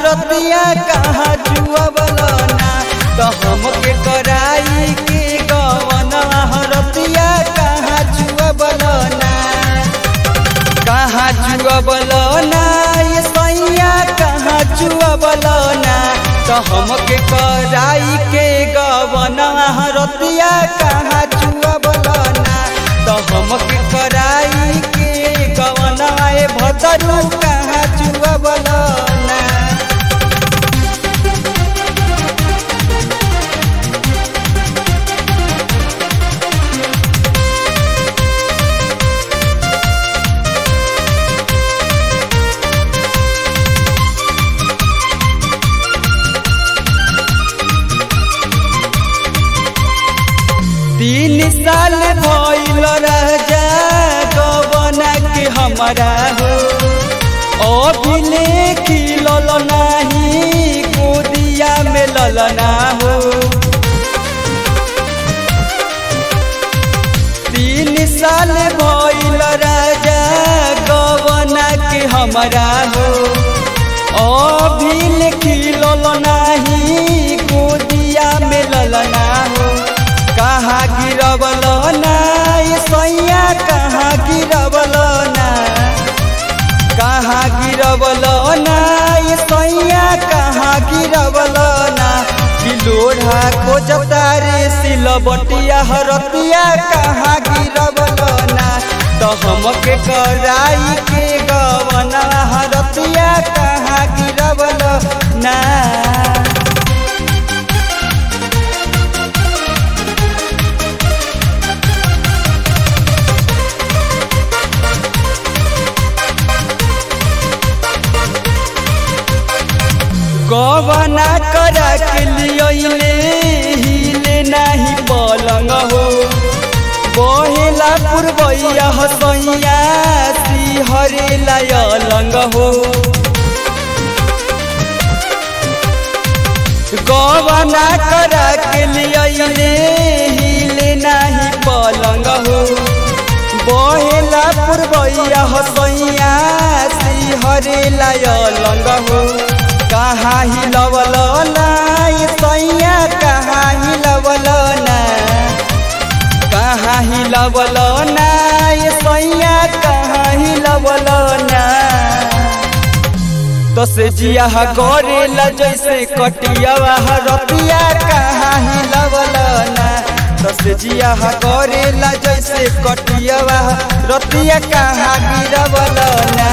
हरतिया कहाँ जुअबलना तो हमके कराई के गवनवा हरतिया कहाँ जुअबलना कहाँ जुअबलना ये सैया कहाँ जुअबलना तो हमके कराई के गवनवा हरतिया कहाँ जुअबलना तो हमके कराई के गवनवा ए भदरू कहाँ जुअबलना तीन साल भइल राजा गबना के हमारा हो अभिले खिलल नाही गोदिया में ललना हो तीन साल भइल राजा गबना के हमारा हो अभिले खिलल नाही गोदिया में ललना हो कहाँ गिरबल ना ये सैया कहाँ गिरबल ना कहाँ गिरबल ना ये सैया कहाँ गिरबल ना किलोढ़ा खोजता रे सिलबटिया हरतिया कहाँ गिरबल ना तो हमके कराई के गवना हरतिया कहाँ गिरबल ना गवना करा के लिए हिले नाही पलंग हो बहेला पुरबैया हसैया सिहरेला अलंग हो गवना करा के लिए हिले नाही पलंग हो बहेला पुरबैया हसैया सिहरेला अलंग हो कहाँ हिलवल ना ये सैया कहाँ हिलवल ना कहाँ हिलवल ना ये सैया कहाँ हिलवल ना तो से जिया करेला जैसे कटियावा रतिया कहाँ हिलवल ना तो से जिया करेला जैसे कटियावा रतिया कहाँ गिरवल ना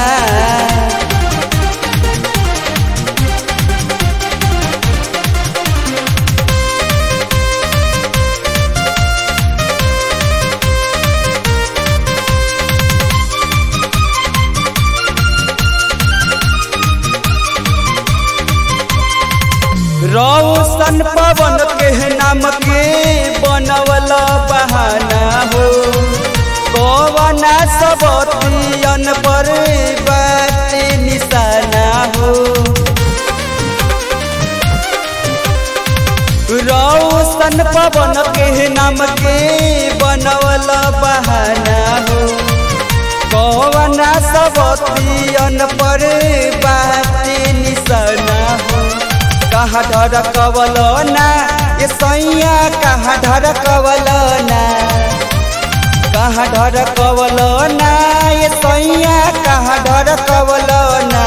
रौशन पवन के नाम के बनवल बहाना हो कवना सबतियन पर बात निशाना हो रौशन पवन के नाम के बनवल बहाना हो कवना सबतियन पर बात निशाना हो कहाँ ढरकवल ना ये सैया कहाँ ढरकवल ना कहाँ ढरकवल ना ये सैया कहाँ ढरकवल ना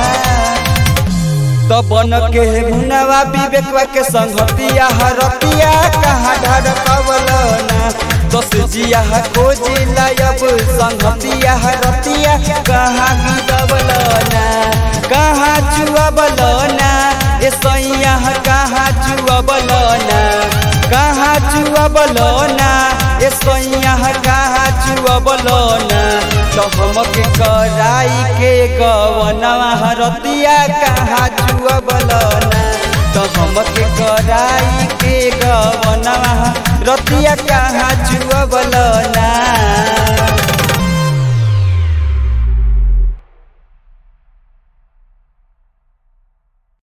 तो बन के मुनवा विवेकवा के संगतिया हरतिया कहाँ ढरकवल ना दस जिया खोजिला अब संगतिया हरतिया कहाँ गिरवल ना कहाँ चुअबल ना ए सैया कहाँ चुअबल ना कहाँ चुअबल ना ए सैया कहाँ चुअबल ना तो हमके कराई के गवनवा हरतिया कहाँ चुअबल ना तो हमके कराई के गवनवा रतिया कहाँ चुअबल ना